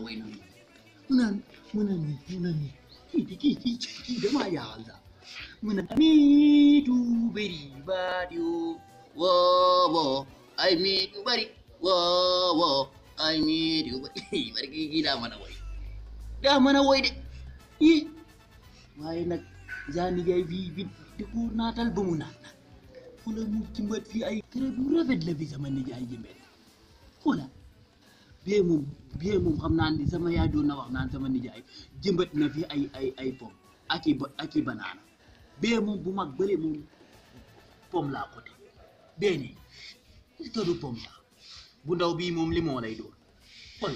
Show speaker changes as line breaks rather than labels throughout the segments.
way naan mu naan mu naan nii mu naan nii kii di kii kii kii damaa jaaxal sax mu naan miitu bëri baat yoo woo woo ay miit yu bëri woo woo ay miit yu bëri bari kii kii daa mën a way daa mën a way de ii waaye nag Zane Ndiaye fii bi di ko naatal ba mu naat nag xoola mu jëmbat fii ay kër bu rafet la fi sama nijaay jëmbee xoola bee moom bee moom xam naa ni sama yaay doon na wax naan sama nijaay jëmbat na fi ay ay ay pom ak i ba ak i banaana bee moom bu mag bële moom pom laa côté bee nii est-ce que du pom sax bu ndaw bii moom limon lay doon xool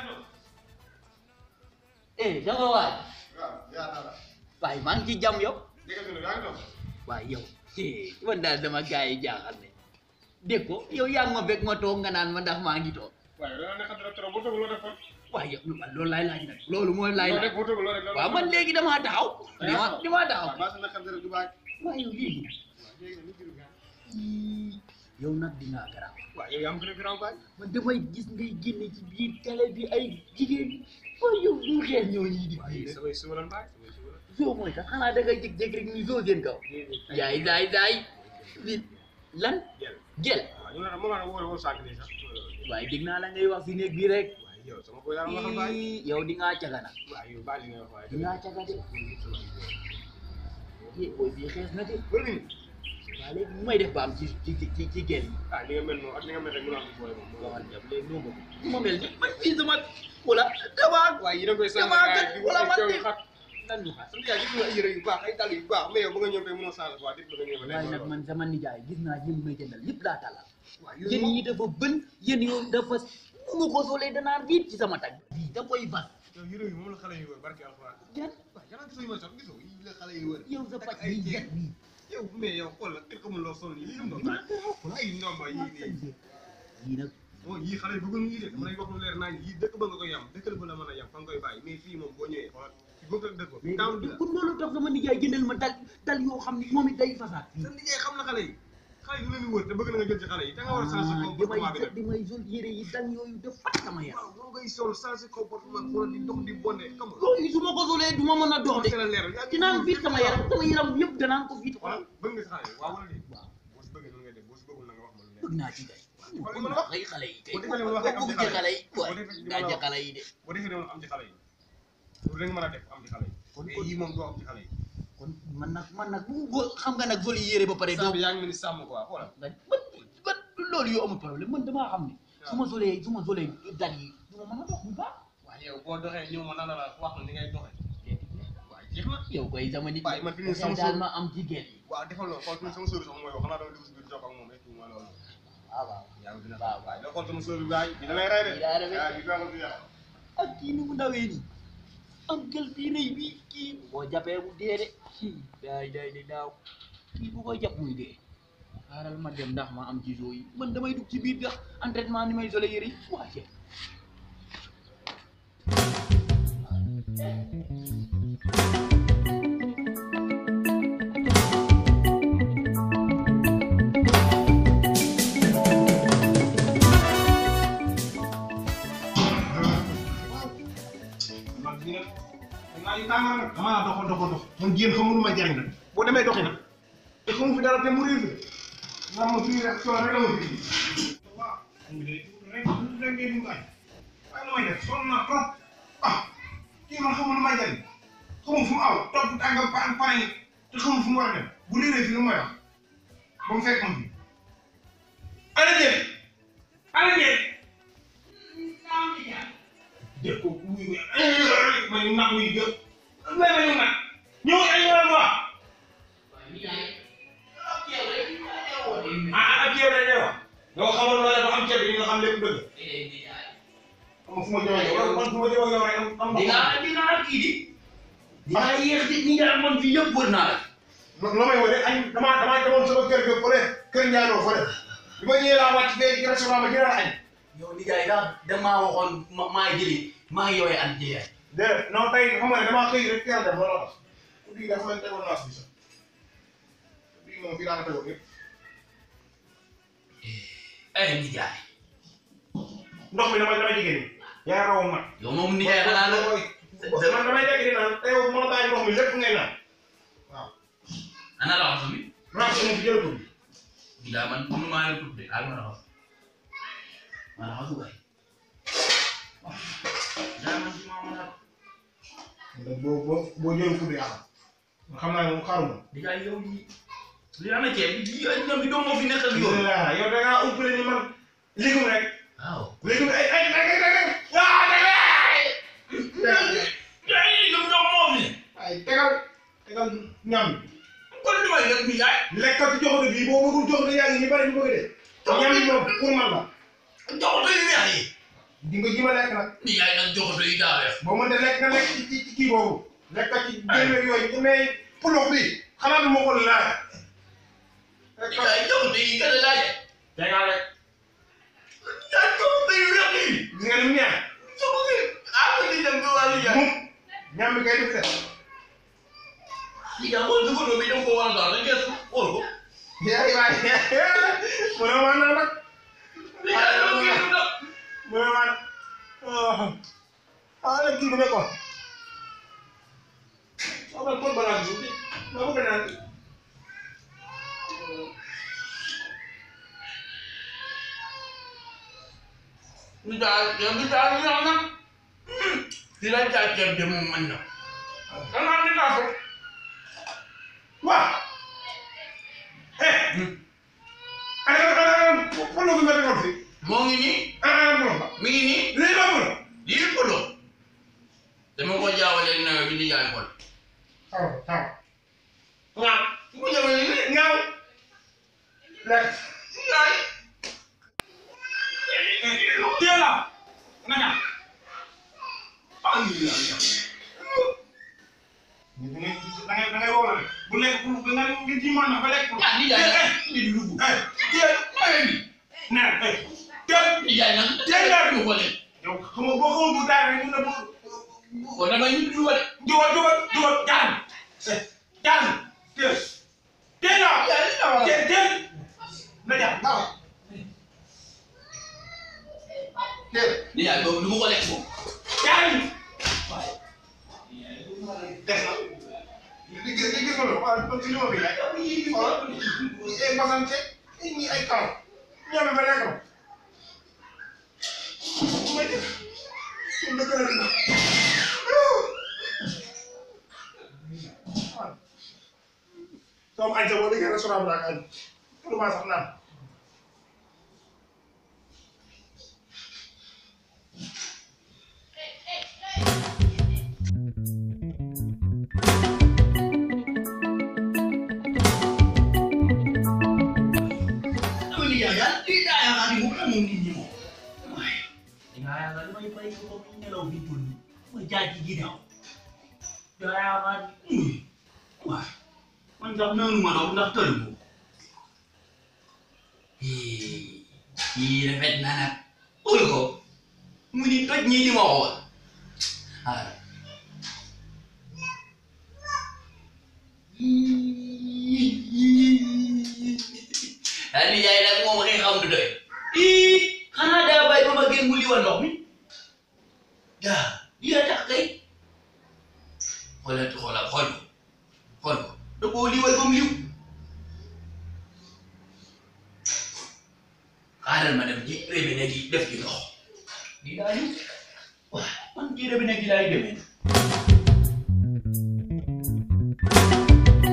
eh sama waay waaye maa ngi ci jàmm yow waaye yow man daal dama gars yi jaaxal ne dégg ko yow yaa ngi ma fekk ma toog nga naan ma ndax maa ngi toog
waaye dana nekk dara trop boo toog loo def kon.
waaye yow man loolu laay laaj nag loolu mooy laay
loo
laaj
def boo toog loo def lan la.
waaw man léegi damaa taxaw dama damaa taxaw
waaw maa si nekk dara du baax.
waaye yow léegi
léegi nag ñu jël gars.
ii, yow nag dinaa garaaw
waaw yow yaa am gën a grand baay.
man damay gis ngay génne ci biir télé bi ay jigéen waaye yow ñu xees ñoo ñii di
waaye
fii
samay suba lan baay samay suba lan.
soo mooy tax xanaa da ngay jékki-jékki rek ñu soo seen kaw yaay daay daay li lan
jël
gel
waaw ñu ne la moom la woo woo sànq nii sax.
waaye dégg naa la ngay wax si néeg bi rek
waaye yow sama boy yaa ma waxal baay.
ii, yow di ngaa caga nag
waaw yow baal li nga wax waaye.
di ngaa caga de eh booy bii xees na de
bëri nañu.
waaye léegi nu may def ba am ci ci ci ci gel yi
ah li nga mel noonu ak li nga mel rek mën naa am booy moom.
waxal jàpp léegi noo bëgg nu ma mel ni man fii sama wala damaa
waaye yi da koy sànq
damaa
gars
kat
yi di
wala
wut
man
ay
de
coow xat.
lan ñu xaar
sama yaay gis nga ay yére yu baax ay dàll yu baax mais yow ba nga ñëw tey mënoo sànq quoi di bëgg a ñëw ba
waaye nag man sama nijaay gis naa yéen may jëndal yëpp laa talal
waaw
yéen yi dafa bën yéen yow dafa mu ma ko solee danaa viit ci sama tag bii da koy bas
yow yére yi moom la xale yi wër barki alxuraan.
jan
waaw yàlla gisoo yu ma sax gisoo yi la xale yi wër.
yow sa pàcc bi jet bii
yow mais yow xool la kenn xamul loo sol nii lii lu mu doon ay ndomba yii nii
yii nag
bon yii xale yi bëggoon yii de dama lay wax lu leer naa yii dëkk ba nga koy yam dëkk ba la mën a yam fa nga koy bàyyi mais fii moom boo ñëwee xoolal fi bëgg ak dëkk ba
mais
taamu bi la
pour loolu tax sama nijaay jëndal ma dal dal yoo xam ne moom it day fasaat
sa liggéey xam na xale yi xale yi du leen di wër te bëgg na nga jël ci xale yi te nga war a changer
damay
comportement bi nag
damay sol yére yi dal yooyu def fat sama yaram
waaw moom ngay sol changer comportement xoolal di dox di bonde xam nga
yooyu su ma ko solee du ma mën a dox de
c'est la leer yaa ngi
dinaan viit sama yaram sama yaram yëpp danaan ko viit
xoolal bëgg nga si xale yi waaw wala déet
waaw
boo si bëggee noonu ngay def boo si bëggul na nga wax ma lu leer
bëgg naa ci kay
Wala li ma la wax.
ay xale yi kay
Boo defee li ma la wax rek am
bëgg
ci
ci xale yi
Boo
waaye
defee li ma
daa
la
ci
wax.
xale yi de
boo defee noonu am ci xale yi loolu rek nga mën a def am ci xale yi
Kon-
mais
kon-
yii moom doo am ci xale yi
kon man nag man nag bu bu xam nga nag vol yére ba pare doo
saa bi yaa ngi mel ni sàmm quoi xoolal
nga man man loolu yow amul problème man damaa xam ne su ma solee su ma solee dal yi du ma mën a dox bu baax
waaye yow boo doxee ñëw ma nan la wax na ni ngay doxee waaye jeex na
yow koy sama nit
Waaye man fi mu ne
dafay
sama
daal
sóor-
ma am jigéen yi
waaw defal loolu xool sama sóor sax mooy wax xanaa dama dugg si biir jox ak moom et tout mooy loolu
waaw waaw
yaa ngi dina
waaw
waaye doo xool sama sóor bi waay bi da lay rey de
Bi daa rey de.
waaw bi baaxul si yàlla
ak kii ni mu ndawee nii am gël bii rëy bi kii boo jàppee mu dee de kii daay daay di daaw kii bu ko jàpp muy dee xaaral ma dem ndax ma am ci zoo yi man damay dugg ci biir gax entraînement ni may sole yëre yi waa jeex
man ñu ne naa yu tàng nag damaa dox dox dox man jéem xamul lu may jariñ nag boo demee doxi nag te xamu fi dara te mu réer nga ma fii rek coono rek la ma fii waaw mu de rek rek ngay dugg ay waaye lu may def sonn naa trop ah kii man xamul lu may jariñ xamul fu mu aw topp tàngam pa pare yi te xamul fu mu war a dem bu réeree fi lu may wax ba mu fekk ma fi ana jéem ana jéem dégg ko wuy wuy may nag wuy gë may ma ñu nag ñëw ay yoon wa ah ak yow lay wax nga xamal loolee ba am ceeb bi nga xam lépp dëgg xam fu ma jëm ak yow man fu ma jëm ak yow rek am am
dinaa dinaa kii di dinaa yéex di ñi nga amoon fii yëpp wër naa la
loo may wone añ damaa damaa demoon sama kër ga fële kër Ndiaye fële bi ma ñëwee laa wàcc fee ci restaurant ma jëlaat añ
yow nijaay sax damaa waxoon ma maa jëli maa ngi yooyu an jëlee
déedéet non tey xam nga ne damaa xëy rek teel dem looloo tax bii dafa leen tegoon naas bi sax bii moom fii daa ko tegoon yëpp
ay nijaay
ndox mi dama dama jigéen ñi yaa raw ma.
yow moom ni jaay xanaa la
man damay dégg di naan te yow moo bàyyi ndox mi lépp ngay naan. waaw.
ana raxasu bi
raxas moom fi jël ko.
daa man mënu maa leen tudd de ak ma raxas ma raxasu kay waaw daa man ci maa ma raxas
boo boo boo jël ko du yàlla. xam naa ne moom xaruma.
di jaay yow yi li ana ceeb bi yi ay ñoom bi doo moo fi nekk ak yow
yow yow da ngaa umpale ni man légume rek.
waaw
légume ay ay ay ay ay ah dangay.
ay ñoom ñoom moo fi
ay tegal tegal ñam bi.
kon li may def bi yaay
lekkal ci joxoon bii boo mënul joxoon yaa ngi ñu bari ñu bëgg de. ñam bi moom pour man la.
joxoto yu weex yi
di nga ji ma lekk nag.
ni yaay nag joxoto yi daa weex
boo mënte lekk nga lekk ci ci ci kii boobu. lekk ci génn yooyu mais pulox bi xanaa du ma ko laaj.
yaay joxoto yi gën a laaje
tegal rek.
yaay joxoto yu weex yi
gis nga ni mu neex.
joxoto yi ah ma di dem ba wàllu yaay
moom ñam bi kay def de.
li nga xool joxoto bi dem ko wàllu daal dañ koy xool ko
yaa ngi waay mu ne waa naa nag.
li nga doon gis nag
mu ne waa ah ah léegi kii bi nekkoon. waaw man kon balaa bi ma bëgg naan.
ñu daal yow bi daal ñu naan di la jaay ceeb de moom mën na xanaa ni kaa ko
waaw. eh. ana ana pulo bi nga defoon fi.
moo ngi nii
ah ah pulo ba.
mi ngi nii
lii la pulo.
lii pulo dama ko jaawale nawet bi di jaay xool
taw taw.
waaw su ko jaawale nii
ñaaw. lekk.
yaay
teel a. naka.
ah lii la
da ngay da ngay da ngay woo la de. bu lekk pour nga nga ji mën na ba lekk.
ah di jaay nag di dugg
eh teel.
nawet bi
nee eh teel.
di jaay nag
Teel a.
ñu ko leen
yow xam nga boo xamul bu taay rek ñu ne bu
kon da nga ñu dugg wale
jugal jugal jugal jaan. eh jaan. teel. teel a.
yaay li la wax
teel teel. na jaan baax. teel.
di jaay boobu du ma ko lekk moom
jaan. des na. li gis li gis nga loolu waaw kon si li ma fi laaj. xoolal ay basante ñi ay kaw. ñoom ba lekk na. ma def. suñ la gën a dina. soo ma añ sa boo déggee restaurant bi laa añ. pour ma sax naan.
dama ni jaay daal lii daa yaakaar ni moom la moom nit ñi moom waaye dangaa yaakaar damay bàyyi ko ba muy nelaw bi tudd ma jaay ci ginnaaw daa yaakaar ni waaye man sax noonu ma doon ndax tëri ko kii rafet na nag xool ko mu ni toj ñii di ma xool ah daal di jaay nag moom xëy xam du doy ii xanaa daa bàyyi ba ma génn mu liwa ndox mi daa lii a tax kay xoolal xoolal xool ko xool ko da koo liwal ba mu liw xaaral ma dem ji robinet gi def ci ndox lii daa liw waaw man ci robinet gi laay demee